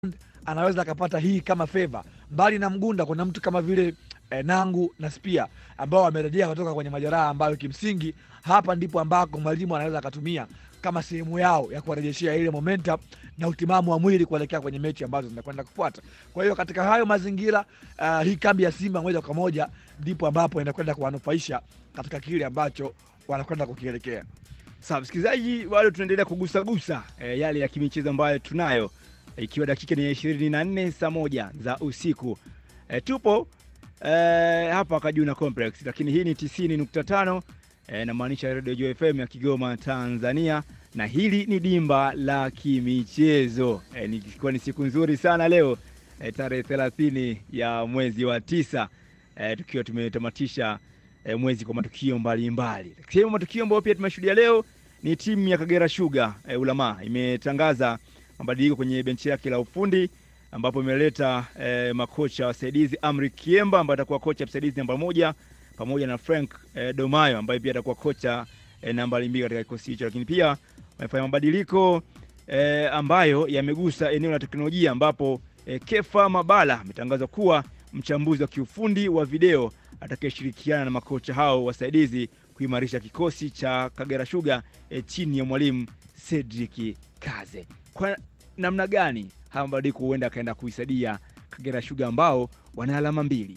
anaweza akapata hii kama favor. Mbali na Mgunda, kuna mtu kama vile eh, Nangu na Spia ambao wamerejea kutoka kwenye majeraha ambayo kimsingi hapa ndipo ambako mwalimu anaweza akatumia kama sehemu yao ya kuwarejeshea ile momentum na utimamu wa mwili kuelekea kwenye mechi ambazo zinakwenda kufuata. Kwa hiyo katika hayo mazingira uh, hii kambi ya Simba moja kwa moja ndipo ambapo inakwenda kuwanufaisha katika kile ambacho wanakwenda kukielekea. Sawa msikilizaji, bado tunaendelea kugusagusa e, yale ya kimichezo ambayo tunayo e, ikiwa dakika ni ishirini na nne saa moja za usiku e, tupo e, hapa Kajuna Complex, lakini hii ni tisini nukta tano e, namaanisha Radio Joy FM ya Kigoma Tanzania, na hili ni dimba la kimichezo e, nikiwa ni siku nzuri sana leo e, tarehe thelathini ya mwezi wa tisa e, tukiwa tumetamatisha e, mwezi kwa matukio mbalimbali. Sehemu matukio ambayo pia tumeshuhudia leo ni timu ya Kagera Sugar e, Ulama imetangaza mabadiliko kwenye benchi yake la ufundi ambapo imeleta e, makocha wasaidizi Amri Kiemba ambaye atakuwa kocha msaidizi namba moja pamoja na Frank e, Domayo ambaye pia atakuwa kocha e, namba mbili katika kikosi hicho, lakini pia wamefanya mabadiliko e, ambayo yamegusa eneo la teknolojia ambapo e, Kefa Mabala ametangazwa kuwa mchambuzi wa kiufundi wa video atakayeshirikiana na makocha hao wasaidizi kuimarisha kikosi cha Kagera Sugar e, chini ya mwalimu Cedric Kaze. Kwa namna gani haya mabadiliko huenda akaenda kuisaidia Kagera Sugar ambao wana alama mbili?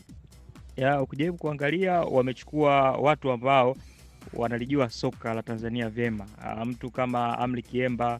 ya ukijaribu kuangalia wamechukua watu ambao wanalijua soka la Tanzania vyema. Uh, mtu kama Amri Kiemba,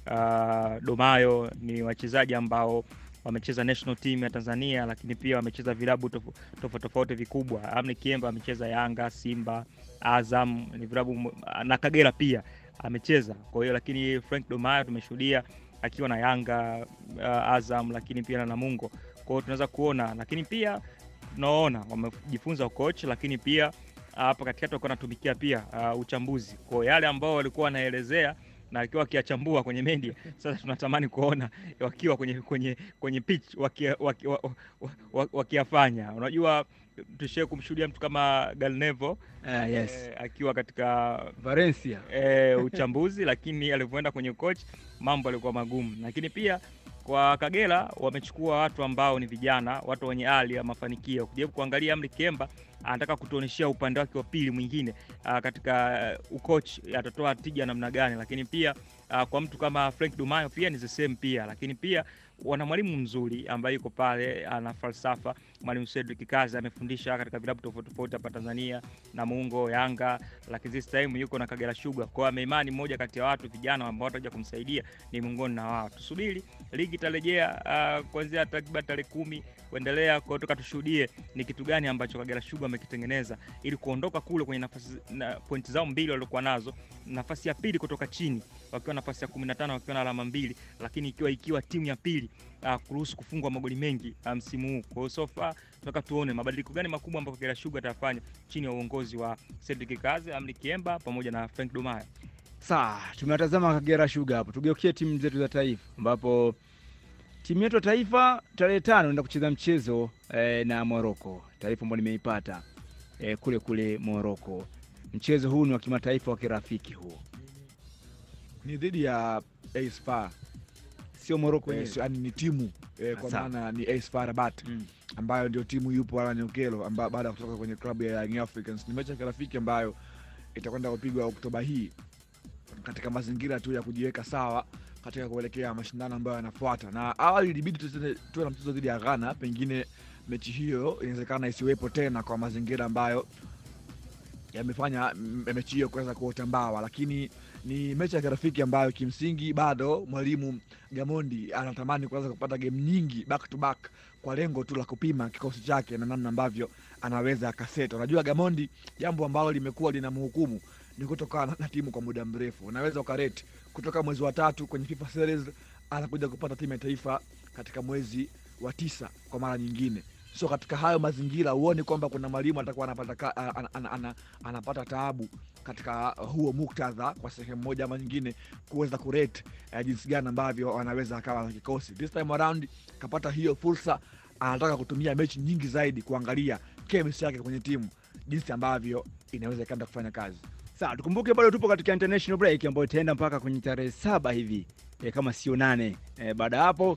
uh, Domayo ni wachezaji ambao wamecheza national team ya Tanzania, lakini pia wamecheza vilabu tof- tofauti tofauti vikubwa. Amri Kiemba amecheza Yanga, Simba, Azam ni vilabu m- na Kagera pia amecheza. Kwa hiyo lakini Frank Domayo tumeshuhudia akiwa na Yanga, uh, Azam, lakini pia na Namungo. Kwa hiyo tunaweza kuona, lakini pia tunaona wamejifunza coach, lakini pia hapa katikati walikuwa wanatumikia pia uh, uchambuzi kwa yale ambao walikuwa wanaelezea na wakiwa wakiyachambua kwenye media. Sasa tunatamani kuona wakiwa kwenye kwenye kwenye pitch wakia- waki- wa- wa- wa- wakiyafanya. Unajua, tushie kumshuhudia mtu kama Galnevo Ah, yes. eh, akiwa katika Valencia e, uchambuzi lakini alivyoenda kwenye coach mambo yalikuwa magumu. Lakini pia kwa Kagera wamechukua watu ambao ni vijana, watu wenye hali ya mafanikio. Kujaribu kuangalia Amri Kemba anataka kutuonyeshia upande wake wa pili mwingine uh, katika uh, ucoach atatoa tija namna gani, lakini pia uh, kwa mtu kama Frank Dumayo pia ni the same pia, lakini pia wana mwalimu mzuri ambaye yuko pale ana falsafa. Mwalimu Cedric Kazi amefundisha katika vilabu tofauti tofauti hapa Tanzania, Namungo, Yanga, lakini this time yuko na Kagera Sugar. Kwa hiyo ameimani mmoja kati ya watu vijana ambao watakuja kumsaidia ni miongoni na wao. Tusubiri ligi itarejea uh, kuanzia takriban tarehe kumi kuendelea, kwa hiyo toka tushuhudie ni kitu gani ambacho Kagera Sugar amekitengeneza ili kuondoka kule kwenye nafasi na pointi zao mbili waliokuwa nazo, nafasi ya pili kutoka chini wakiwa nafasi ya 15 wakiwa na alama mbili, lakini ikiwa ikiwa timu ya pili uh, kuruhusu kufungwa magoli mengi uh, msimu huu. Kwa hiyo so far tunataka tuone mabadiliko gani makubwa ambayo Kagera Sugar atafanya chini ya uongozi wa Cedric Kaze, Amri Kiemba pamoja na Frank Domayo. Sawa, tumewatazama Kagera Sugar hapo. Tugeukie timu zetu za taifa, ambapo timu yetu ya taifa tarehe tano inaenda kucheza mchezo eh, na Moroko, taarifa ambayo nimeipata eh, kule kule Moroko. Mchezo huu ni wa kimataifa wa kirafiki huu, Ni dhidi ya AS FAR. sio Moroko Eh, wenyewe. yaani ni timu eh, kwa Sawa. maana ni AS FAR Rabat Mm. ambayo ndio timu yupo Alan Okello amba- baada ya kutoka kwenye klabu ya Young Africans. Ni mechi ya kirafiki ambayo itakwenda kupigwa Oktoba hii katika mazingira tu ya kujiweka sawa katika kuelekea mashindano ambayo yanafuata. Na awali ilibidi tucheze- tuwe na mchezo dhidi ya Ghana, pengine mechi hiyo inawezekana isiwepo tena kwa mazingira ambayo yamefanya mm, mechi hiyo kuweza kuota mbawa, lakini ni mechi ya kirafiki ambayo kimsingi bado mwalimu Gamondi anatamani kuweza kupata game nyingi back to back kwa lengo tu la kupima kikosi chake na namna ambavyo anaweza akaseta. Unajua Gamondi, jambo ambalo limekuwa linamhukumu ni kutokana na, na timu kwa muda mrefu. Unaweza ukareti kutoka mwezi wa tatu kwenye FIFA series anakuja kupata timu ya taifa katika mwezi wa tisa kwa mara nyingine. So katika hayo mazingira huoni kwamba kuna mwalimu atakuwa anapata, ka- ana, ana, ana, ana, anapata taabu katika huo muktadha kwa sehemu moja ama nyingine kuweza kurate eh, jinsi gani ambavyo wanaweza akawa na kikosi. This time around kapata hiyo fursa, anataka kutumia mechi nyingi zaidi kuangalia chemistry yake kwenye timu jinsi ambavyo inaweza ikaenda kufanya kazi. Sawa, tukumbuke bado tupo katika international break ambayo itaenda mpaka kwenye tarehe saba hivi e, kama sio nane. E, baada ya hapo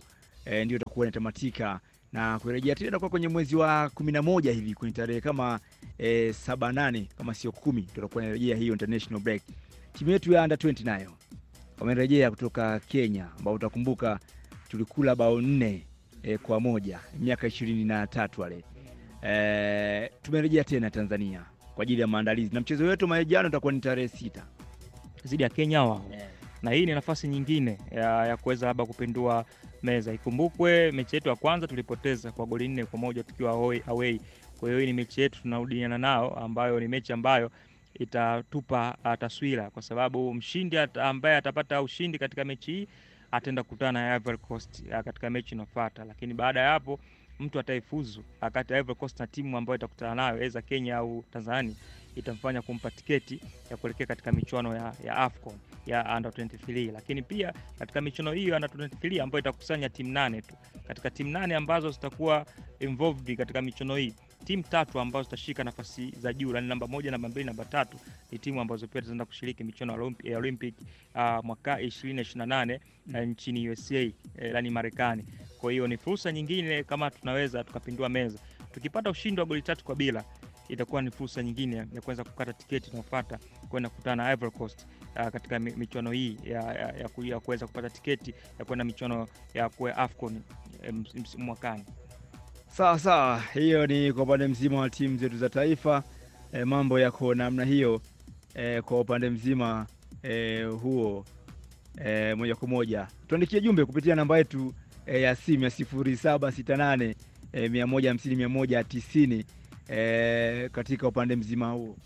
e, ndio itakuwa inatamatika na kurejea tena kwa kwenye mwezi wa kumi na moja hivi kwenye tarehe kama e, saba nane kama sio kumi tutakuwa inarejea hiyo international break. Timu yetu ya under 20 nayo wamerejea kutoka Kenya, ambao utakumbuka tulikula bao nne e, kwa moja miaka ishirini na tatu wale e, tumerejea tena Tanzania kwa ajili ya maandalizi na mchezo wetu maejano utakuwa ni tarehe sita dhidi ya Kenya wao na hii ni nafasi nyingine ya, ya kuweza labda kupindua meza. Ikumbukwe mechi yetu ya kwanza tulipoteza kwa goli nne kwa moja tukiwa away, away. Kwa hiyo hii ni mechi yetu tunarudiana nao, ambayo ni mechi ambayo itatupa uh, taswira, kwa sababu mshindi at, ambaye atapata ushindi katika mechi hii ataenda kukutana na Ivory Coast uh, katika mechi inayofuata, lakini baada ya hapo mtu ataifuzu kati ya Ivory Coast na timu ambayo itakutana nayo aidha Kenya au Tanzania itamfanya kumpa tiketi ya kuelekea katika michuano ya, ya AFCON ya under 23, lakini pia katika michuano hiyo ya under 23 ambayo itakusanya timu nane tu. Katika timu nane ambazo zitakuwa involved katika michuano hii, timu tatu ambazo zitashika nafasi za juu, yani namba moja, namba mbili, namba tatu ni timu ambazo pia zitaenda kushiriki michuano ya Olympic uh, mwaka 2028 uh, nchini USA eh, yani Marekani. Kwa hiyo ni fursa nyingine kama tunaweza tukapindua meza, tukipata ushindi wa goli tatu kwa bila itakuwa ni fursa nyingine ya kuweza kukata tiketi inayofuata kwenda kukutana na Ivory Coast uh, katika michuano hii ya, ya, ya, ya kuweza kupata tiketi ya kwenda michuano ya kuwa AFCON mwakani. Sawa sawa, hiyo ni kwa upande mzima wa timu zetu za taifa. E, mambo yako namna hiyo e, kwa upande mzima e, huo e, moja kwa moja tuandikie jumbe kupitia namba yetu e, ya simu ya sifuri saba sita nane e, mia moja hamsini mia moja tisini e, katika upande mzima huo.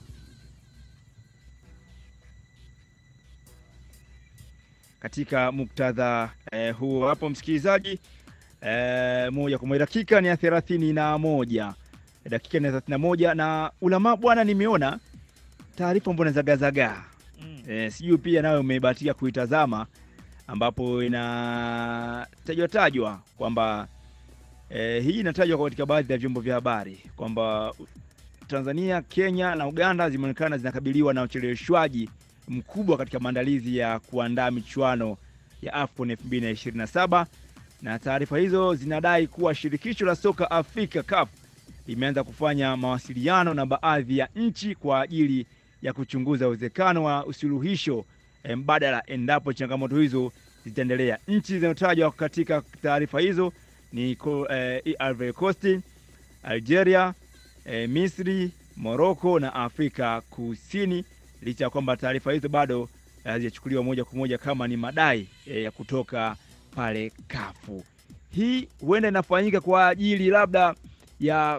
Katika muktadha e, huo hapo msikilizaji E, moja kwa moja dakika ni ya thelathini na moja dakika ni ya thelathini na moja na ulama bwana, nimeona taarifa mbona zagazagaa mm. E, sijui pia nawe umebahatika kuitazama ambapo inatajwa tajwa kwamba e, hii inatajwa katika baadhi ya vyombo vya habari kwamba Tanzania, Kenya na Uganda zimeonekana zinakabiliwa na ucheleweshwaji mkubwa katika maandalizi ya kuandaa michuano ya AFCON 2027 na taarifa hizo zinadai kuwa shirikisho la soka Afrika CAF limeanza kufanya mawasiliano na baadhi ya nchi kwa ajili ya kuchunguza uwezekano wa usuluhisho mbadala endapo changamoto hizo zitaendelea. Nchi zinazotajwa katika taarifa hizo ni eh, Ivory Coast, Algeria, eh, Misri, Morocco na Afrika Kusini, licha ya kwamba taarifa hizo bado hazijachukuliwa moja kwa moja kama ni madai eh, ya kutoka pale kafu. Hii huenda inafanyika kwa ajili labda ya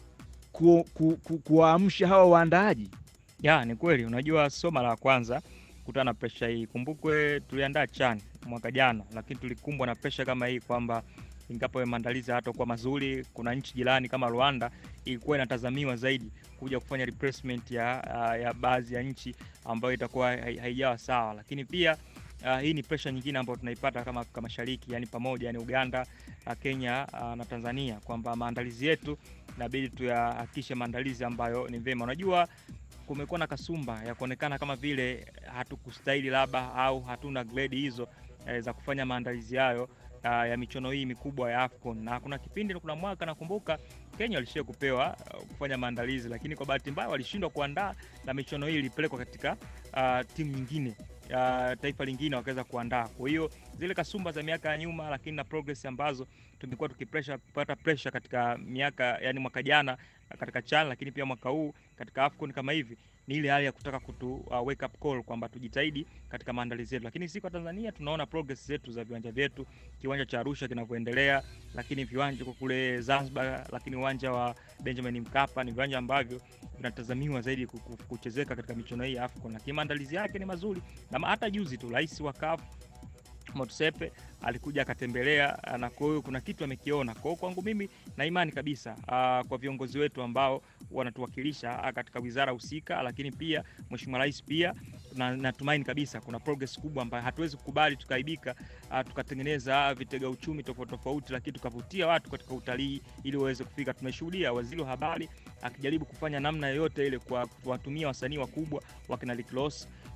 ku, ku, ku, kuwaamsha hawa waandaaji. Ya, ni kweli. Unajua, sio mara ya kwanza kutana na presha hii. Kumbukwe tuliandaa CHAN mwaka jana, lakini tulikumbwa na presha kama hii kwamba ingapo maandalizi hatakuwa mazuri, kuna nchi jirani kama Rwanda ilikuwa inatazamiwa zaidi kuja kufanya replacement ya, ya baadhi ya nchi ambayo itakuwa haijawa sawa, lakini pia Uh, hii ni pressure nyingine ambayo tunaipata kama Afrika Mashariki, yani pamoja, yani Uganda, uh, Kenya uh, na Tanzania kwamba maandalizi yetu inabidi tuyahakikishe maandalizi ambayo ni vema. Unajua, kumekuwa na kasumba ya kuonekana kama vile hatukustahili labda au hatuna grade hizo eh, za kufanya maandalizi hayo uh, ya michuano hii mikubwa ya AFCON. Na kuna kipindi, kuna mwaka nakumbuka Kenya walishia kupewa uh, kufanya maandalizi, lakini kwa bahati mbaya walishindwa kuandaa na michuano hii ilipelekwa katika uh, timu nyingine Uh, taifa lingine wakaweza kuandaa. Kwa hiyo zile kasumba za miaka ya nyuma, lakini na progress ambazo tumekuwa tukipressure kupata pressure katika miaka yani mwaka jana katika CHAN, lakini pia mwaka huu katika AFCON kama hivi, ni ile hali ya kutaka kutu uh, wake up call kwamba tujitahidi katika maandalizi yetu, lakini si kwa Tanzania tunaona progress zetu za viwanja vyetu, kiwanja cha Arusha kinavyoendelea, lakini viwanja kwa kule Zanzibar, lakini uwanja wa Benjamin Mkapa ni viwanja ambavyo vinatazamiwa zaidi kuchezeka katika michuano hii ya AFCON, lakini maandalizi yake ni mazuri, na hata juzi tu rais wa CAF Motsepe alikuja akatembelea, na kwa hiyo kuna kitu amekiona. Kwa hiyo kwangu mimi na imani kabisa uh, kwa viongozi wetu ambao wanatuwakilisha katika wizara husika, lakini pia mheshimiwa rais pia na natumaini kabisa kuna progress kubwa ambayo hatuwezi kukubali tukaibika, uh, tukatengeneza vitega uchumi tofauti tofauti, lakini tukavutia watu katika utalii ili waweze kufika. Tumeshuhudia waziri wa habari akijaribu kufanya namna yoyote ile kwa kuwatumia wasanii wakubwa wakina Rick Ross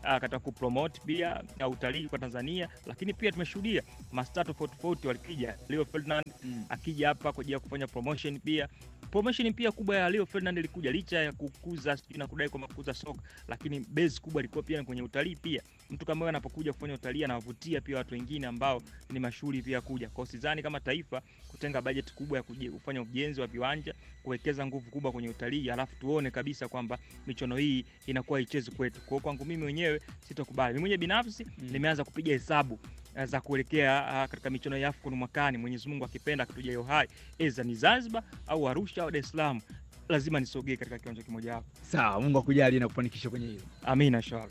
uh, katika kupromote pia uh, utalii kwa Tanzania, lakini pia tumeshuhudia mastaa tofauti tofauti wakija, Leo Ferdinand Mm. akija hapa kwa ajili ya kufanya promotion pia promotion pia kubwa ya Leo Ferdinand ilikuja licha ya kukuza sijui na kudai kwamba kukuza soka, lakini base kubwa ilikuwa pia ni kwenye utalii pia. Mtu kama wewe anapokuja kufanya utalii anawavutia pia watu wengine ambao ni mashuhuri pia kuja. Kwa hiyo sidhani kama taifa kutenga bajeti kubwa ya kuje- kufanya ujenzi wa viwanja, kuwekeza nguvu kubwa kwenye utalii, alafu tuone kabisa kwamba michuano hii inakuwa ichezi kwetu. Kwa hiyo kwangu mimi mwenyewe sitakubali. Mimi mwenyewe binafsi Mm. nimeanza kupiga hesabu eh, za kuelekea ah, katika michuano ya AFCON mwakani, Mwenyezi Mungu akipenda akituja hiyo hai, eza ni Zanzibar au Arusha au Dar es Salaam, lazima nisogee katika kiwanja kimoja hapo. Sawa, Mungu akujalie na kufanikisha kwenye hilo. Amina inshallah.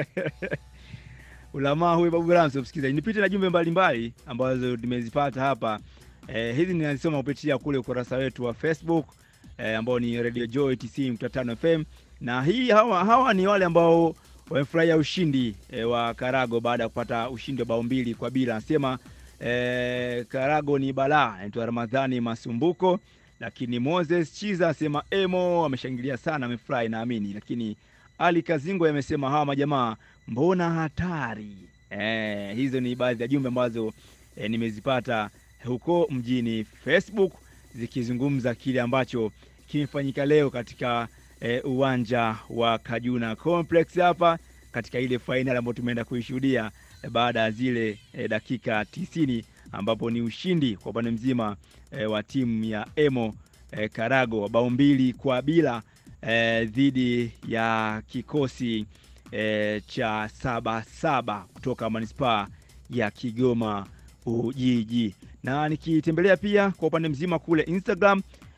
Ulamaa huyu Babu Ramso, msikilizaji, nipite na jumbe mbalimbali ambazo nimezipata hapa. Eh, hizi ninazisoma kupitia kule ukurasa wetu wa Facebook eh, ambao ni Radio Joy 90.5 FM na hii hawa, hawa ni wale ambao wamefurahia ushindi eh, wa Karago baada ya kupata ushindi wa bao mbili kwa bila. Anasema eh, Karago ni balaa. Anaitwa Ramadhani Masumbuko, lakini Moses Chiza asema emo ameshangilia sana, amefurahi naamini. Lakini Ali Kazingo amesema hawa majamaa mbona hatari. Eh, hizo ni baadhi ya jumbe ambazo eh, nimezipata huko mjini Facebook zikizungumza kile ambacho kimefanyika leo katika eh, uwanja wa Kajuna Complex hapa katika ile fainali ambayo tumeenda kuishuhudia eh, baada ya zile eh, dakika tisini ambapo ni ushindi kwa upande mzima eh, wa timu ya Emo eh, Karago wa bao mbili kwa bila eh, dhidi ya kikosi eh, cha saba saba kutoka manispaa ya Kigoma Ujiji. Na nikitembelea pia kwa upande mzima kule Instagram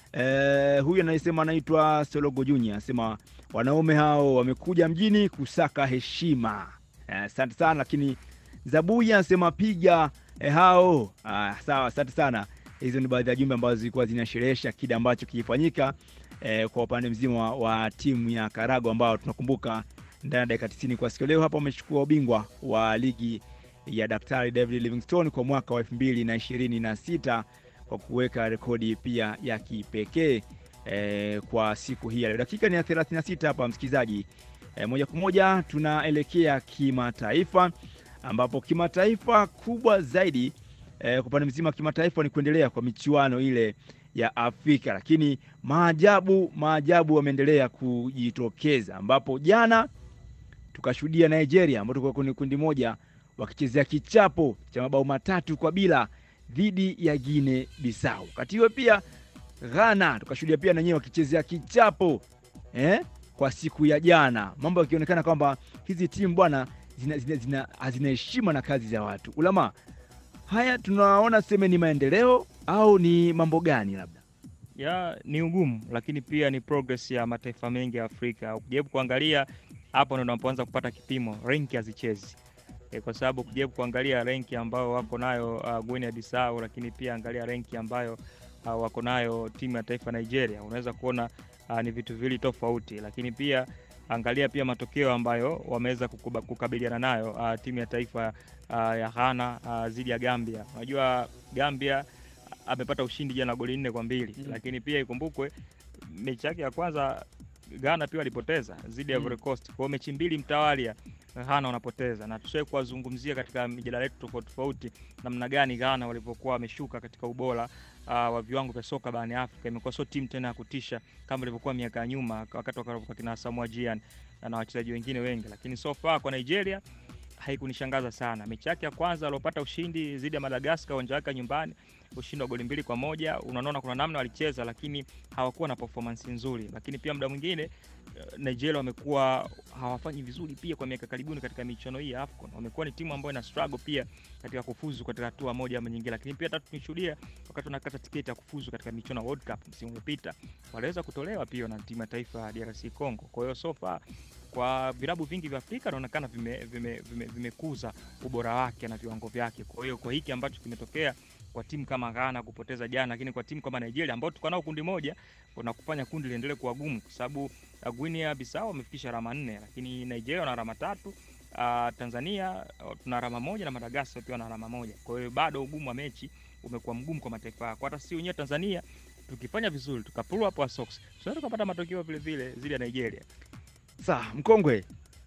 eh, huyu anayesema anaitwa Sologo Junior anasema wanaume hao wamekuja mjini kusaka heshima. Eh, Asante sana, lakini Zabuyi anasema piga eh, hao. Ah, sawa, asante sana. Hizo ni baadhi ya jumbe ambazo zilikuwa zinasherehesha kile ambacho kilifanyika eh, kwa upande mzima wa, wa timu ya Karago ambao tunakumbuka ndani ya dakika 90 kwa siku ya leo hapa wamechukua ubingwa wa ligi ya Daktari David Livingstone kwa mwaka wa elfu mbili na ishirini na sita kwa kuweka rekodi pia ya kipekee eh, kwa siku hii ya leo. Dakika ni ya 36 hapa msikilizaji. Eh, moja kwa moja tunaelekea kimataifa ambapo kimataifa kubwa zaidi eh, kwa upande mzima wa kimataifa ni kuendelea kwa michuano ile ya Afrika, lakini maajabu maajabu wameendelea kujitokeza, ambapo jana tukashuhudia Nigeria ambao tulikuwa kwenye kundi moja wakichezea kichapo cha mabao matatu kwa bila dhidi ya Guinea Bissau. Wakati huo pia Ghana tukashuhudia pia nanyewe wakichezea kichapo eh, kwa siku ya jana, mambo yakionekana kwamba hizi timu bwana zina, zina, zina, hazina heshima na kazi za watu. Ulama, haya tunaona seme ni maendeleo au ni mambo gani labda? ya ni ugumu, lakini pia ni progress ya mataifa mengi ya Afrika. Ukijaribu kuangalia hapo ndo unapoanza kupata kipimo, renki hazichezi e, kwa sababu ukijaribu kuangalia renki ambayo wako nayo uh, Guinea Bissau, lakini pia angalia renki ambayo uh, wako nayo timu ya taifa Nigeria, unaweza kuona uh, ni vitu viwili tofauti, lakini pia angalia pia matokeo ambayo wameweza kukuba- kukabiliana nayo uh, timu ya taifa uh, ya Ghana uh, dhidi ya Gambia. Unajua Gambia amepata ushindi jana goli nne kwa mbili Mm. lakini pia ikumbukwe mechi yake ya kwanza Ghana pia walipoteza dhidi ya Mm. Ivory Coast. Kwa hiyo mechi mbili mtawalia Ghana wanapoteza, na tushawahi kuwazungumzia katika mijadala yetu tofauti tofauti namna gani Ghana walivyokuwa wameshuka katika ubora uh, wa viwango vya soka barani Afrika. Imekuwa sio timu tena ya kutisha kama ilivyokuwa miaka ya nyuma wakati wakaropoka kina Samoa Gyan na wachezaji wengine wengi, lakini so far kwa Nigeria haikunishangaza sana. Mechi yake ya kwanza aliopata ushindi dhidi ya Madagascar uwanja wake wa nyumbani, ushindi wa goli mbili kwa moja. Unaona kuna namna walicheza, lakini hawakuwa na performance nzuri. Lakini pia muda mwingine eh, Nigeria wamekuwa hawafanyi vizuri pia kwa miaka karibuni katika michuano hii ya AFCON. Wamekuwa ni timu ambayo ina struggle pia katika kufuzu katika hatua moja ama nyingine, lakini pia tatu tunishuhudia wakati wanakata tiketi ya kufuzu katika michuano ya World Cup msimu uliopita, waliweza kutolewa pia na timu ya taifa ya DRC Congo. Kwa hiyo so far kwa vilabu vingi vya Afrika inaonekana vimekuza vime, vime, vimekuza ubora wake na viwango vyake. Kwa hiyo kwa hiki ambacho kimetokea kwa timu kama Ghana kupoteza jana, lakini kwa timu kama Nigeria ambao tuko nao kundi moja, kuna kufanya kundi liendelee kuwa gumu, kwa sababu uh, Guinea Bissau wamefikisha alama nne, lakini Nigeria wana alama tatu. Uh, Tanzania uh, tuna alama moja na Madagascar pia wana alama moja. Kwa hiyo bado ugumu wa mechi umekuwa mgumu kwa mataifa yako. Hata si wenyewe Tanzania tukifanya vizuri tukapull up our socks, tunaweza tukapata matokeo vile vile zile ya Nigeria. Sawa, mkongwe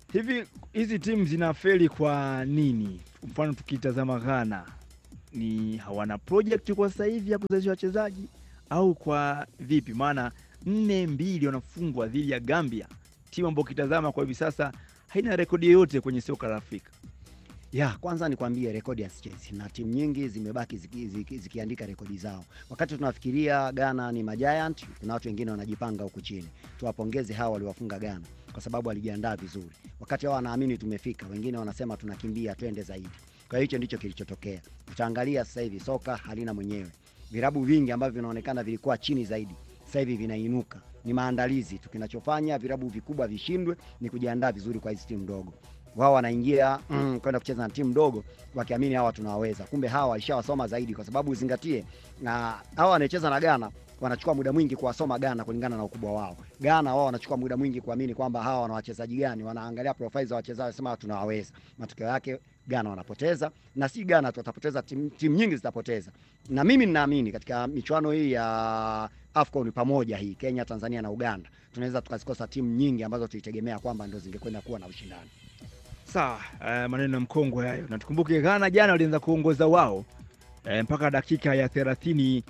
Hivi hizi timu zinafeli kwa nini? Mfano tukitazama Ghana ni hawana project kwa sasa hivi ya kuzalisha wachezaji au kwa vipi? Maana nne mbili wanafungwa dhidi ya Gambia, timu ambayo ukitazama kwa hivi sasa haina rekodi yoyote kwenye soka la Afrika. Ya, kwanza nikwambie rekodi hazichezi na timu nyingi zimebaki ziki, ziki, zikiandika rekodi zao. Wakati tunafikiria Ghana ni majiant, kuna watu wengine wanajipanga huku chini. Tuwapongeze hawa waliwafunga Ghana kwa sababu walijiandaa vizuri. Wakati hao wanaamini tumefika, wengine wanasema tunakimbia, twende zaidi. Kwa hiyo hicho ndicho kilichotokea. Utaangalia sasa hivi soka halina mwenyewe. Virabu vingi ambavyo vinaonekana vilikuwa chini zaidi sasa hivi vinainuka. Ni maandalizi tu. Kinachofanya virabu vikubwa vishindwe ni kujiandaa vizuri kwa hizi timu ndogo wao wanaingia mm, kwenda kucheza na timu ndogo wakiamini hawa tunawaweza, kumbe hawa walishawasoma zaidi, kwa sababu uzingatie, na hawa wanacheza na Ghana wanachukua muda mwingi kuwasoma Ghana kulingana na ukubwa wao. Ghana wao wanachukua muda mwingi kuamini kwamba hawa wana wachezaji gani, wanaangalia profile za wachezaji, wanasema tunawaweza. Matokeo yake Ghana wanapoteza, na si Ghana tu watapoteza, timu tim nyingi zitapoteza. Na mimi ninaamini katika michuano hii ya AFCON pamoja hii Kenya, Tanzania na Uganda tunaweza tukazikosa timu nyingi ambazo tulitegemea kwamba ndio zingekwenda kuwa na ushindani. Sawa, uh, maneno ya mkongwe hayo, na tukumbuke Ghana jana walianza kuongoza wao e, mpaka dakika ya thelathini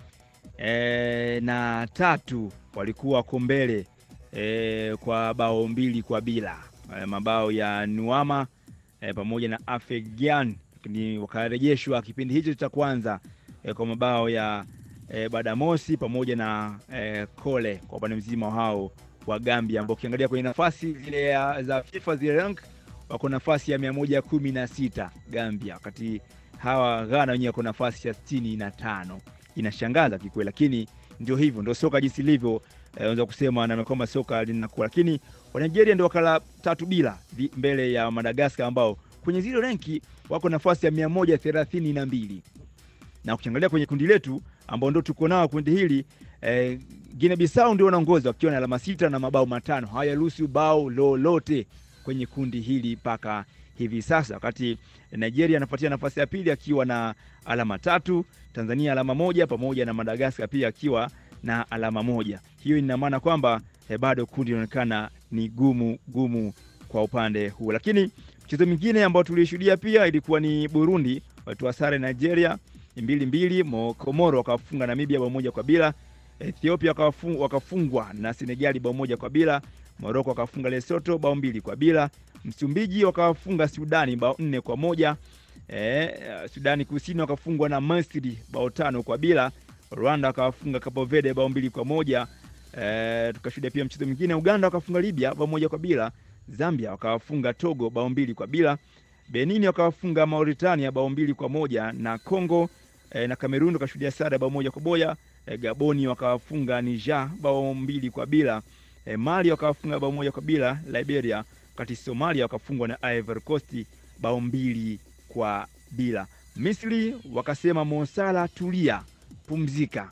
e, na tatu walikuwa wako mbele e, kwa bao mbili kwa bila e, mabao ya Nuama e, pamoja na Afegian ni wakarejeshwa kipindi hicho cha kwanza e, kwa mabao ya e, Badamosi pamoja na e, Kole kwa upande mzima hao wa Gambia ambao ukiangalia kwenye nafasi zile ya- za FIFA zile rank wako nafasi ya mia moja kumi na sita Gambia, wakati hawa Ghana wenyewe wako nafasi ya sitini na tano. Inashangaza kikweli, lakini ndio hivyo, ndio soka jinsi ilivyo. Eh, unaweza kusema na kwamba soka linakuwa, lakini wa Nigeria ndio wakala tatu bila vi- mbele ya Madagascar ambao kwenye zile renki wako nafasi ya mia moja thelathini na mbili na ukiangalia kwenye kundi letu ambao ndio tuko nao kundi hili eh, Guinea Bissau ndio wanaongoza wakiwa na alama sita na mabao matano, hawajaruhusu bao lolote kwenye kundi hili mpaka hivi sasa, wakati Nigeria anafuatia nafasi ya pili akiwa na alama tatu, Tanzania alama moja, pamoja na Madagaskar pia akiwa na alama moja. Hiyo ina maana kwamba eh, bado kundi linaonekana ni gumu gumu kwa upande huu, lakini mchezo mwingine ambao tulishuhudia pia ilikuwa ni Burundi walitoa sare Nigeria mbili mbili, Mo- Komoro wakafunga Namibia bao moja kwa bila, Ethiopia wakafu- wakafungwa na Senegali bao moja kwa bila, Moroko wakafunga Lesotho bao mbili kwa bila, Msumbiji wakawafunga Sudani bao nne kwa moja e, Sudani Kusini wakafungwa na Misri bao tano kwa bila, Rwanda wakawafunga Cape Verde bao mbili kwa moja e, tukashuhudia pia mchezo mwingine, Uganda wakafunga Libya bao moja kwa bila, Zambia wakawafunga Togo bao mbili kwa bila, Benin wakawafunga Mauritania bao mbili kwa moja na Congo e, na Kamerun wakashuhudia sare bao moja kwa moja e, Gaboni wakawafunga Niger bao mbili kwa bila e, Mali wakawafunga bao moja kwa bila Liberia, wakati Somalia wakafungwa na Ivory Coast bao mbili kwa bila. Misri wakasema Mosala, tulia, pumzika,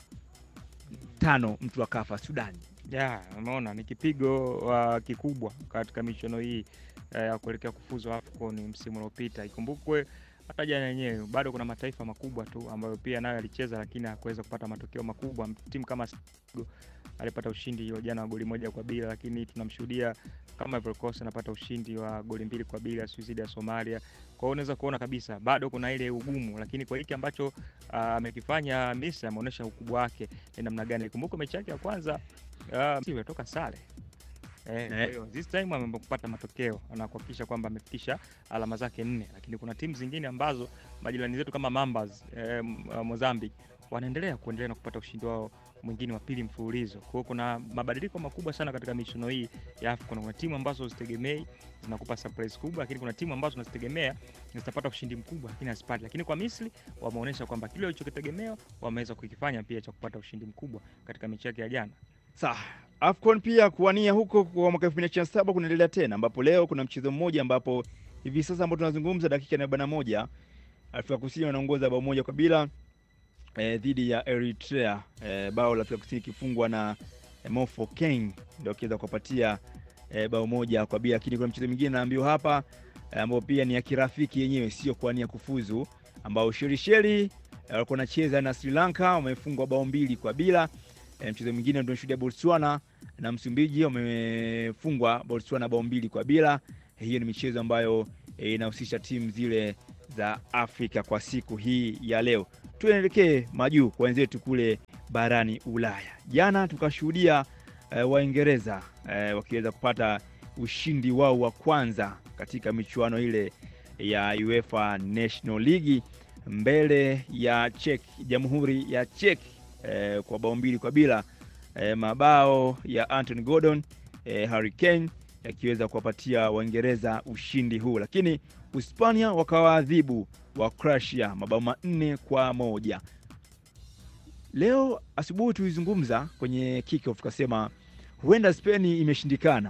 tano mtu akafa. Sudani ya umeona ni kipigo uh, kikubwa katika michuano hii eh, ya kuelekea kufuzu AFCON msimu uliopita. Ikumbukwe hata jana yenyewe bado kuna mataifa makubwa tu ambayo pia nayo yalicheza, lakini hakuweza kupata matokeo makubwa. Timu kama Senegal alipata ushindi hiyo jana wa goli moja kwa bila, lakini tunamshuhudia kama Ivory Coast anapata ushindi wa goli mbili kwa bila sio dhidi ya Somalia. Kwa hiyo unaweza kuona kabisa bado kuna ile ugumu, lakini kwa hiki ambacho ah, amekifanya Misri ameonyesha ukubwa wake ni namna gani. Ikumbuke mechi yake ya kwanza Ah, si imetoka sare eh, kwa Eh. hiyo this time ameamua kupata matokeo na kuhakikisha kwamba amefikisha alama zake nne, lakini kuna timu zingine ambazo majirani zetu kama Mambas eh, M- ah, Mozambique wanaendelea kuendelea na kupata ushindi wao mwingine wa pili mfululizo. Kwa hiyo kuna mabadiliko makubwa sana katika michuano hii ya AFCON. Kuna timu ambazo uzitegemei zinakupa surprise kubwa, lakini kuna timu ambazo unazitegemea zitapata ushindi mkubwa lakini hazipati. Lakini kwa Misri wameonyesha kwamba kile walichokitegemea wameweza kukifanya pia cha kupata ushindi mkubwa katika mechi yake ya jana. Sawa. AFCON pia kuwania huko kwa mwaka 2027 kunaendelea tena, ambapo leo kuna mchezo mmoja ambapo hivi sasa ambao tunazungumza dakika ya arobaini na moja Afrika Kusini wanaongoza bao moja kwa bila eh, dhidi ya Eritrea eh, bao la Afrika Kusini ikifungwa na eh, Mofo Keng ndio akiweza kuwapatia eh, bao moja kwa bila, lakini kuna mchezo mwingine naambiwa hapa eh, ambao pia ni ya kirafiki yenyewe, sio kuwania kufuzu, ambao Shelisheli eh, walikuwa wanacheza na Sri Lanka wamefungwa bao mbili kwa bila. E, mchezo mwingine tunashuhudia Botswana na Msumbiji wamefungwa Botswana bao mbili kwa bila. Hiyo ni michezo ambayo eh, inahusisha timu zile za Afrika kwa siku hii ya leo. Tuelekee majuu kwa wenzetu kule barani Ulaya. Jana tukashuhudia eh, Waingereza eh, wakiweza kupata ushindi wao wa kwanza katika michuano ile ya UEFA National League mbele ya Czech, Jamhuri ya Czech eh, kwa bao mbili kwa bila eh, mabao ya Anthony Gordon eh, Harry Kane yakiweza kuwapatia Waingereza ushindi huu, lakini Hispania wakawaadhibu wa Croatia mabao manne kwa moja. Leo asubuhi tulizungumza kwenye kickoff tukasema huenda Spain imeshindikana.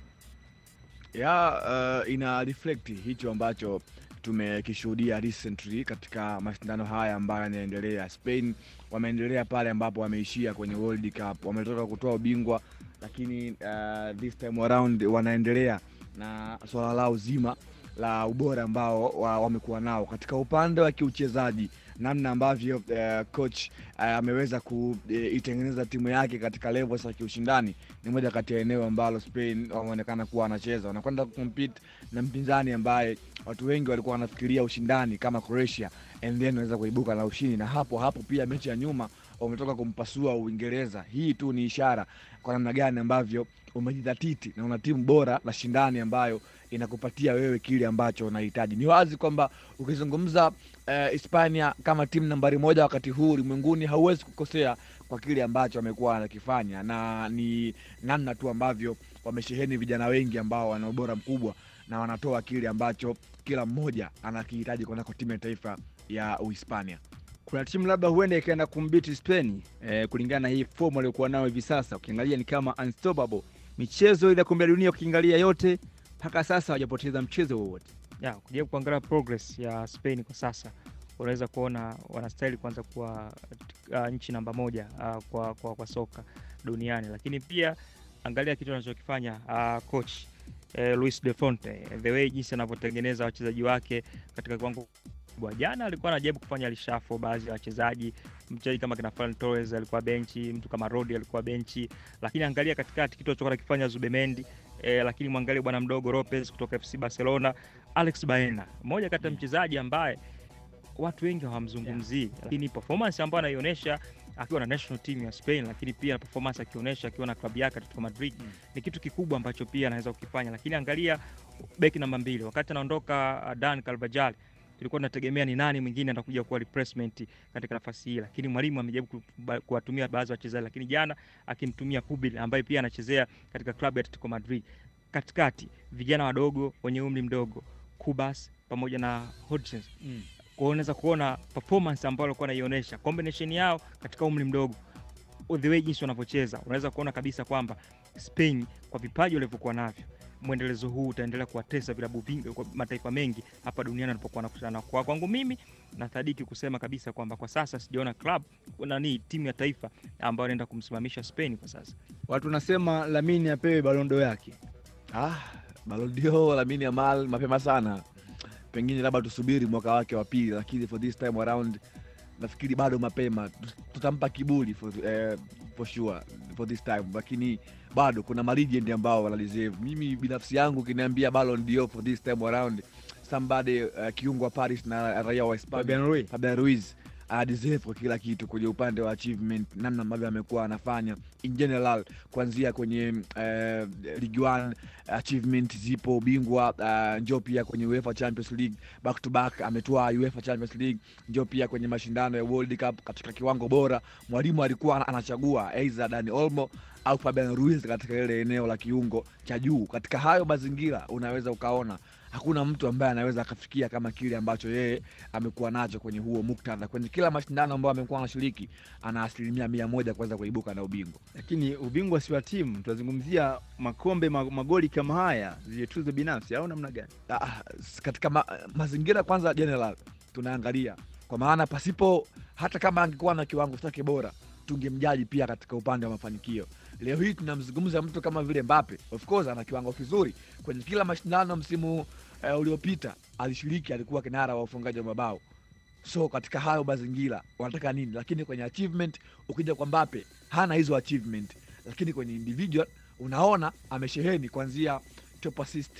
ya uh, ina reflect hicho ambacho tumekishuhudia recently katika mashindano haya ambayo yanaendelea. Spain wameendelea pale ambapo wameishia kwenye World Cup, wametoka kutoa ubingwa, lakini uh, this time around wanaendelea na swala lao zima la ubora ambao wa- wamekuwa nao katika upande wa kiuchezaji, namna ambavyo uh, coach uh, ameweza kuitengeneza timu yake katika levels za kiushindani ni moja kati ya eneo ambalo Spain wameonekana kuwa wanacheza, wanakwenda kucompete na mpinzani ambaye watu wengi walikuwa wanafikiria ushindani kama Croatia and then wanaweza kuibuka na ushindi, na hapo hapo pia mechi ya nyuma wametoka kumpasua Uingereza. Hii tu ni ishara kwa namna gani ambavyo umejidhatiti na una timu bora na shindani ambayo inakupatia wewe kile ambacho unahitaji. Ni wazi kwamba ukizungumza eh, Hispania kama timu nambari moja wakati huu ulimwenguni, hauwezi kukosea kwa kile ambacho wamekuwa wanakifanya, na ni namna tu ambavyo wamesheheni vijana wengi ambao wana ubora mkubwa na wanatoa kile ambacho kila mmoja anakihitaji kunako timu ya taifa ya Uhispania. Kuna timu labda huenda ikaenda kumbiti Spain eh, kulingana na hii fomu waliokuwa nao hivi sasa. Ukiangalia ni kama unstoppable. Michezo ile ya kombe la dunia ukiangalia yote mpaka sasa hawajapoteza mchezo wowote. ya kujaribu kuangalia progress ya Spain kwa sasa, unaweza kuona wanastahili kwanza kuwa uh, nchi namba moja uh, kwa, kwa, kwa soka duniani, lakini pia angalia kitu anachokifanya uh, coach eh, Luis de Fonte, the way jinsi anavyotengeneza wachezaji wake katika kiwango kubwa. Jana alikuwa anajaribu kufanya lishafo baadhi ya wachezaji, mchezaji kama kina Ferran Torres alikuwa benchi, mtu kama Rodri alikuwa benchi, lakini angalia katikati kitu alichokuwa anakifanya Zubemendi eh, lakini mwangalie bwana mdogo Lopez kutoka FC Barcelona, Alex Baena, mmoja kati ya mchezaji ambaye watu wengi hawamzungumzii, lakini performance ambayo anaionyesha akiwa na national team ya Spain, lakini pia na performance akionyesha akiwa na klabu yake Atletico Madrid Mm. ni kitu kikubwa ambacho pia anaweza kukifanya. Lakini angalia beki namba mbili, wakati anaondoka uh, Dan Carvajal tulikuwa tunategemea ni nani mwingine atakuja kuwa replacement katika nafasi hii, lakini mwalimu amejaribu ku- ba- kuwatumia baadhi ya wachezaji, lakini jana akimtumia Pubil ambaye pia anachezea katika klabu ya Atletico Madrid. Katikati vijana wadogo wenye umri mdogo Kubas pamoja na Hodgson kwa hiyo unaweza kuona performance ambayo alikuwa anaionyesha combination yao katika umri mdogo, the way jinsi wanavyocheza, unaweza kuona kabisa kwamba Spain kwa vipaji walivyokuwa navyo, mwendelezo huu utaendelea kuwatesa vilabu vingi kwa mataifa mengi hapa duniani wanapokuwa wanakutana. Kwa kwangu mimi nathadiki kusema kabisa kwamba kwa sasa sijaona club nani timu ya taifa ambayo inaenda kumsimamisha Spain kwa sasa. Watu wanasema Lamine apewe balondo yake. Ah, Ballon d'Or Lamine Yamal mapema sana, pengine labda tusubiri mwaka wake wa pili, lakini for this time around nafikiri bado mapema. Tut- Tutampa kiburi for, eh, for sure for this time, lakini bado kuna malegend ambao wana deserve. Mimi binafsi yangu ukiniambia Ballon d'Or for this time around somebody uh, kiungo wa Paris na raia wa Hispania Fabian Ruiz. Fabian Ruiz ana deserve kwa kila kitu kwenye upande wa achievement, namna ambavyo amekuwa anafanya in general, kuanzia kwenye uh, Ligue 1 achievement zipo, ubingwa uh, njoo pia kwenye UEFA Champions League back to back, ametoa UEFA Champions League, njoo pia kwenye mashindano ya World Cup katika kiwango bora. Mwalimu alikuwa ana- anachagua aidha Dani Olmo au Fabian Ruiz katika ile eneo la kiungo cha juu. Katika hayo mazingira, unaweza ukaona hakuna mtu ambaye anaweza akafikia kama kile ambacho yeye amekuwa nacho kwenye huo muktadha. Kwenye kila mashindano ambayo amekuwa anashiriki, ana asilimia mia moja kuweza kuibuka na ubingwa. Lakini ubingwa si wa timu, tunazungumzia makombe ma- magoli kama haya, zile tuzo binafsi au namna gani? Ah, s- katika ma, mazingira kwanza general tunaangalia kwa maana pasipo hata kama angekuwa na kiwango chake bora tungemjaji pia katika upande wa mafanikio. Leo hii tunamzungumza mtu kama vile Mbappe, of course ana kiwango kizuri kwenye kila mashindano. Msimu uh, uliopita alishiriki, alikuwa kinara wa ufungaji wa mabao. So katika hayo mazingira wanataka nini? Lakini kwenye achievement, ukija kwa Mbappe hana hizo achievement, lakini kwenye individual unaona amesheheni kuanzia top assist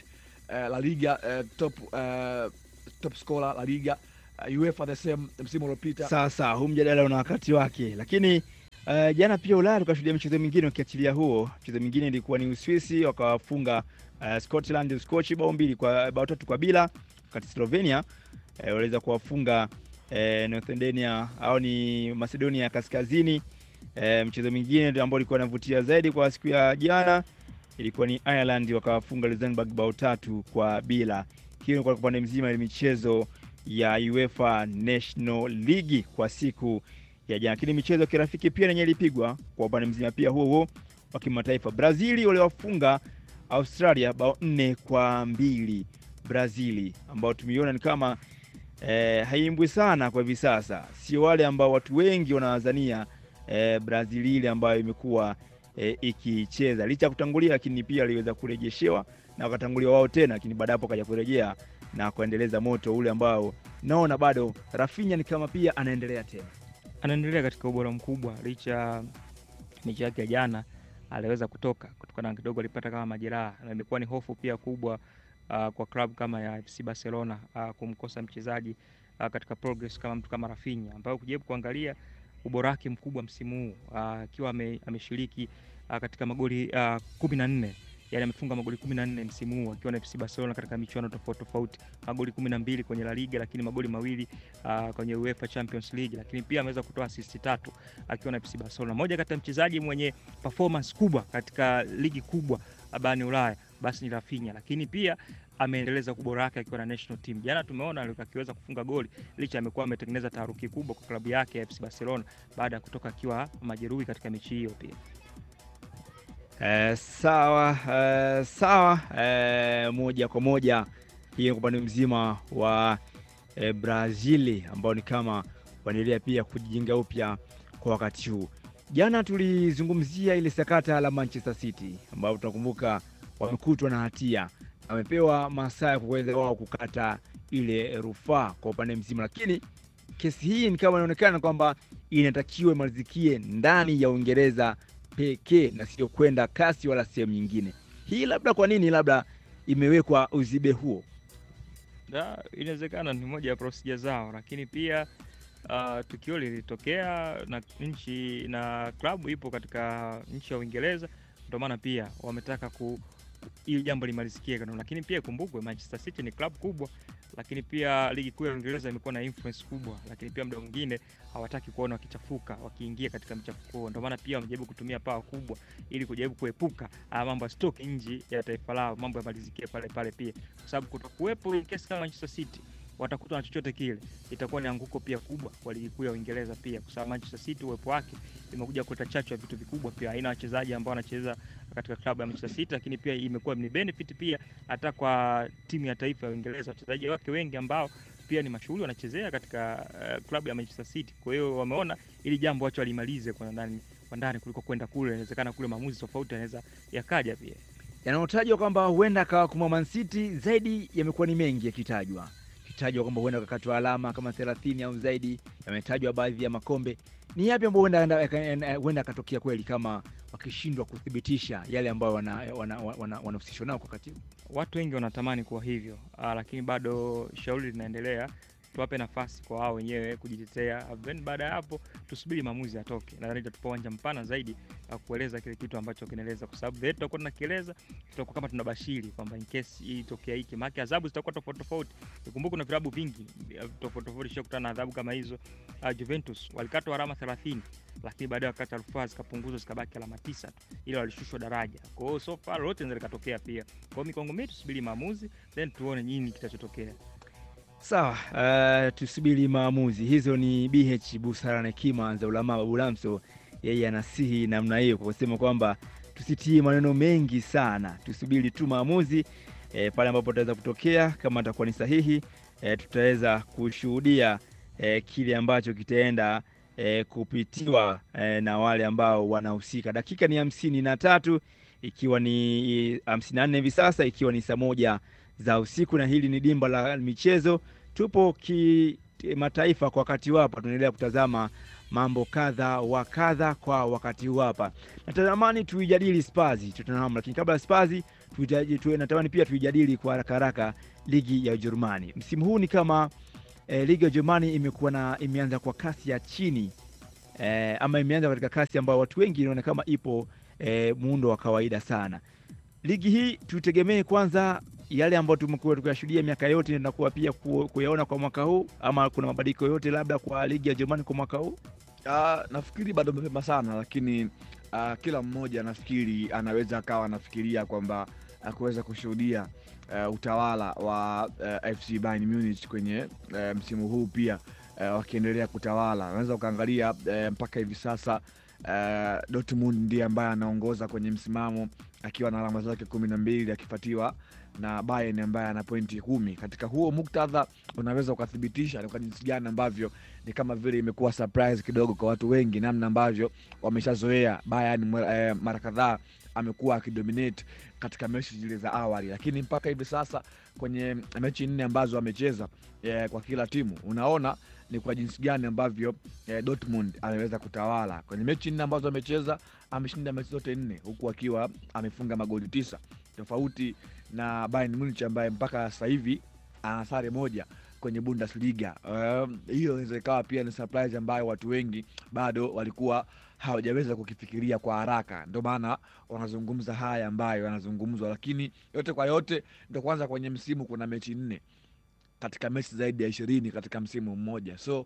eh, La Liga eh, top eh, top scorer La Liga uh, UEFA the same msimu uliopita. Sasa huu mjadala una wakati wake, lakini uh, jana pia Ulaya tukashuhudia michezo mingine. Ukiachilia huo, mchezo mwingine ilikuwa ni Uswisi wakawafunga uh, Scotland Uskochi bao mbili kwa bao tatu kwa bila, wakati Slovenia uh, waliweza kuwafunga uh, Northern au ni Macedonia ya Kaskazini. Uh, mchezo mwingine ambao ulikuwa unavutia zaidi kwa siku ya jana ilikuwa ni Ireland wakawafunga Luxembourg bao tatu kwa bila. Hiyo ni kwa upande mzima ya michezo ya UEFA National League kwa siku ya jana, lakini michezo ya kirafiki pia yenye ilipigwa kwa upande mzima pia huo huo wa kimataifa. Brazili waliwafunga Australia bao nne kwa mbili. Brazili ambao tumeiona ni kama eh, haimbwi sana kwa hivi sasa, sio wale ambao watu wengi wanawazania eh, Brazili ile ambayo imekuwa eh, ikicheza licha ya kutangulia, lakini pia aliweza kurejeshewa na wakatangulia wao tena, lakini baada hapo kaja kurejea na kuendeleza moto ule ambao naona bado Rafinha ni kama pia anaendelea tena. anaendelea katika ubora mkubwa licha ya mechi yake ya jana aliweza kutoka kutokana na kidogo alipata kama majeraha, na imekuwa ni hofu pia kubwa uh, kwa klabu kama ya FC Barcelona uh, kumkosa mchezaji uh, katika progress kama mtu kama Rafinha ambayo kujaribu kuangalia ubora wake mkubwa msimu huu akiwa ame, ameshiriki uh, katika magoli uh, kumi na nne yani amefunga magoli kumi na nne msimu huu akiwa na FC Barcelona katika michuano tofauti tofauti, magoli kumi na mbili kwenye La Liga, lakini magoli mawili uh, kwenye UEFA Champions League, lakini pia ameweza kutoa assist tatu akiwa na FC Barcelona. Moja kati ya mchezaji mwenye performance kubwa katika ligi kubwa barani Ulaya basi ni Rafinha, lakini pia ameendeleza ubora wake akiwa na national team. Jana tumeona akiweza kufunga goli licha amekuwa ametengeneza taharuki kubwa kwa klabu yake ya FC Barcelona baada ya kutoka akiwa majeruhi katika mechi hiyo pia. Eh, sawa eh, sawa eh, moja kwa moja hiyo kwa upande mzima wa eh, Brazili ambao ni kama wanaendelea pia kujijenga upya kwa wakati huu. Jana tulizungumzia ile sakata la Manchester City ambao tunakumbuka wamekutwa na hatia, wamepewa masaa ya kuweza wao kukata ile rufaa kwa upande mzima, lakini kesi hii ni kama inaonekana kwamba inatakiwa imalizikie ndani ya Uingereza pekee na sio kwenda kasi wala sehemu nyingine. Hii labda kwa nini labda imewekwa uzibe huo? Da, inawezekana ni moja ya procedure zao, lakini pia uh, tukio lilitokea na nchi na klabu ipo katika nchi ya Uingereza, ndio maana pia wametaka ku ili jambo limalizikie kanuni, lakini pia ikumbukwe Manchester City ni klabu kubwa, lakini pia ligi kuu ya Uingereza imekuwa na influence kubwa, lakini pia muda mwingine hawataki kuona wakichafuka wakiingia katika mchafuko huo. Ndio maana pia wamejaribu kutumia pawa kubwa ili kujaribu kuepuka haya mambo ya stock nje ya taifa lao, mambo yamalizikie pale pale pia, kwa sababu kutokuwepo in case kama Manchester City watakuta na chochote kile, itakuwa ni anguko pia kubwa kwa ligi kuu ya Uingereza pia, kwa sababu Manchester City uwepo wake imekuja kuleta chachu ya vitu vikubwa pia, aina wachezaji ambao wanacheza katika klabu ya Manchester City, lakini pia imekuwa ni benefit pia hata kwa timu ya taifa ya Uingereza, wachezaji wake wengi ambao pia ni mashuhuri wanachezea katika uh, klabu ya Manchester City. Kwa hiyo wameona ili jambo wacho walimalize kwa ndani kwa ndani kuliko kwenda kule, inawezekana kule maamuzi tofauti yanaweza yakaja pia. Yanayotajwa kwamba huenda akawakumwa Man City zaidi yamekuwa ni mengi yakitajwa kitajwa kwamba huenda kakatwa alama kama thelathini au zaidi. Yametajwa baadhi ya makombe. Ni yapi ambayo huenda huenda akatokea kweli kama wakishindwa kuthibitisha yale ambayo wanahusishwa wana, wana, wana nao kwa wakati huu? Watu wengi wanatamani kuwa hivyo, aa, lakini bado shauri linaendelea. Tuwape nafasi kwa wao wenyewe kujitetea, then baada ya hapo tusubiri maamuzi yatoke. Nadhani itatupa uwanja mpana zaidi wa kueleza kile kitu ambacho kinaeleza, kwa sababu vile tutakuwa tunakieleza tutakuwa kama tunabashiri kwamba in case hii itokea hiki, maana adhabu zitakuwa tofauti tofauti. Nikumbuke kuna vilabu vingi tofauti tofauti shakutana na adhabu kama hizo. Uh, Juventus walikatwa alama 30 lakini baadaye wakati rufaa zikapunguzwa zikabaki alama tisa tu, ili walishushwa daraja. Kwa hiyo so far lolote linaweza likatokea pia. Kwa hiyo mikongo mimi tusubiri maamuzi then tuone nini kitachotokea. Sawa, uh, tusubiri maamuzi. Hizo ni BH busara na hekima za ulama. Babu Lamso yeye anasihi namna hiyo kwa kusema kwamba tusitie maneno mengi sana, tusubiri tu maamuzi e, pale ambapo tutaweza kutokea. Kama atakuwa ni sahihi e, tutaweza kushuhudia e, kile ambacho kitaenda e, kupitiwa e, na wale ambao wanahusika. Dakika ni hamsini na tatu ikiwa ni hamsini na nne hivi sasa, ikiwa ni saa moja za usiku, na hili ni dimba la michezo. Tupo kimataifa kwa wakati huu hapa, tunaendelea kutazama mambo kadha wa kadha kwa wakati huu hapa. Natamani tuijadili Spurs Tottenham, lakini kabla ya Spurs tuitaji- tu- natamani pia tuijadili kwa haraka haraka ligi ya Ujerumani. Msimu huu ni kama eh, ligi ya Ujerumani imekuwa na imeanza kwa kasi ya chini eh, ama imeanza katika kasi ambayo watu wengi inaona kama ipo eh, muundo wa kawaida sana. Ligi hii tutegemee kwanza yale ambayo tumekuwa tukiyashuhudia miaka yote, tunakuwa pia ku- kuyaona kwa mwaka huu, ama kuna mabadiliko yote labda kwa ligi ya Ujerumani kwa mwaka huu? Ah, nafikiri bado mapema sana, lakini ah, kila mmoja nafikiri anaweza akawa anafikiria kwamba ah, kuweza kushuhudia ah, utawala wa ah, FC Bayern Munich kwenye ah, msimu huu pia ah, wakiendelea kutawala. Unaweza ukaangalia eh, mpaka hivi sasa ah, Dortmund ndiye ambaye anaongoza kwenye msimamo akiwa na alama zake kumi na mbili akifuatiwa na Bayern ambaye ana pointi kumi. Katika huo muktadha unaweza ukathibitisha ni kwa jinsi gani ambavyo ni kama vile imekuwa surprise kidogo kwa watu wengi, namna ambavyo wameshazoea Bayern mwa- eh, mara kadhaa amekuwa akidominate katika mechi zile za awali, lakini mpaka hivi sasa kwenye mechi nne ambazo amecheza eh, kwa kila timu unaona ni kwa jinsi gani ambavyo eh, Dortmund ameweza kutawala kwenye mechi nne ambazo amecheza. Ameshinda mechi zote nne huku akiwa amefunga magoli tisa, tofauti na Bayern Munich ambaye mpaka sasa hivi ana sare moja kwenye Bundesliga. Um, hiyo inaweza ikawa pia ni surprise ambayo watu wengi bado walikuwa hawajaweza kukifikiria kwa haraka, ndio maana wanazungumza haya ambayo yanazungumzwa, lakini yote kwa yote, ndio kwanza kwenye msimu kuna mechi nne katika mechi zaidi ya ishirini katika msimu mmoja, so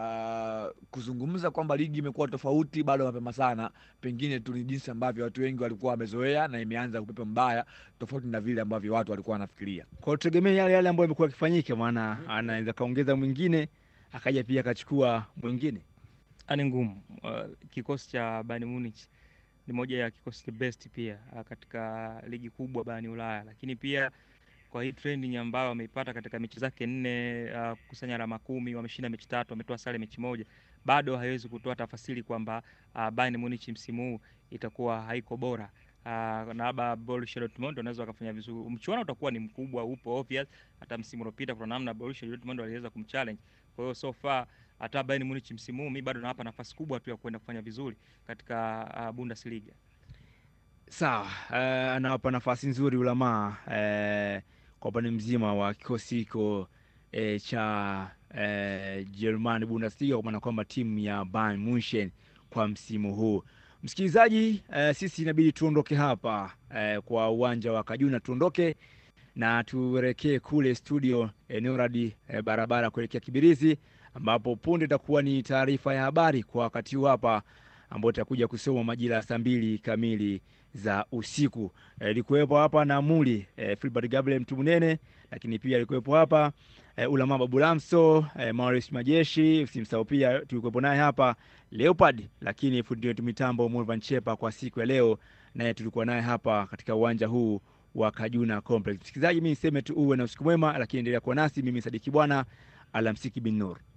uh, kuzungumza kwamba ligi imekuwa tofauti bado mapema sana. Pengine tu ni jinsi ambavyo watu wengi walikuwa wamezoea na imeanza kupepa mbaya, tofauti na vile ambavyo watu walikuwa wanafikiria. Kwa tutegemee yale yale ambayo yamekuwa yakifanyika, maana anaweza kaongeza mwingine akaja pia akachukua mwingine. ni ngumu. Uh, kikosi cha Bayern Munich ni moja ya kikosi the best pia uh, katika ligi kubwa barani Ulaya, lakini pia kwa hii trending ambayo wameipata katika mechi zake nne, uh, kukusanya alama kumi, wameshinda mechi tatu, wametoa sare mechi moja, bado haiwezi kutoa tafasiri kwamba uh, Bayern Munich msimu huu itakuwa haiko bora. Uh, na labda Borussia Dortmund wanaweza wakafanya vizuri. Mchuano utakuwa ni mkubwa, upo obvious. Hata msimu uliopita kuna namna Borussia Dortmund waliweza kumchallenge. Kwa hiyo so far hata Bayern Munich msimu huu mi bado nawapa nafasi kubwa tu ya kwenda kufanya vizuri katika uh, Bundesliga. Sawa, uh, anawapa nafasi nzuri ulamaa uh, kwa upande mzima wa kikosi hiko uh, cha uh, German Bundesliga, kwa maana kwamba timu ya Bayern Munchen kwa msimu huu. Msikilizaji, uh, sisi inabidi tuondoke hapa uh, kwa uwanja wa Kajuna, tuondoke na tuelekee kule studio eneo radi eh, barabara kuelekea Kibirizi, ambapo punde itakuwa ni taarifa ya habari kwa wakati huu hapa, ambayo itakuja kusoma majira ya saa mbili kamili za usiku. Eh, Ilikuwepo hapa na Muli eh, Filbert Gabriel Mtumunene, lakini pia alikuwepo hapa eh, Ulama Babu Lamso eh, Maurice Majeshi, usimsahau pia tulikuwepo naye hapa Leopard, lakini fundi wetu mitambo Mulvan Chepa kwa siku ya leo, naye tulikuwa naye hapa katika uwanja huu wa Kajuna Complex. Msikilizaji, mimi niseme tu uwe na usiku mwema, lakini endelea kuwa nasi. Mimi Sadiki Bwana, alamsiki bin Nur.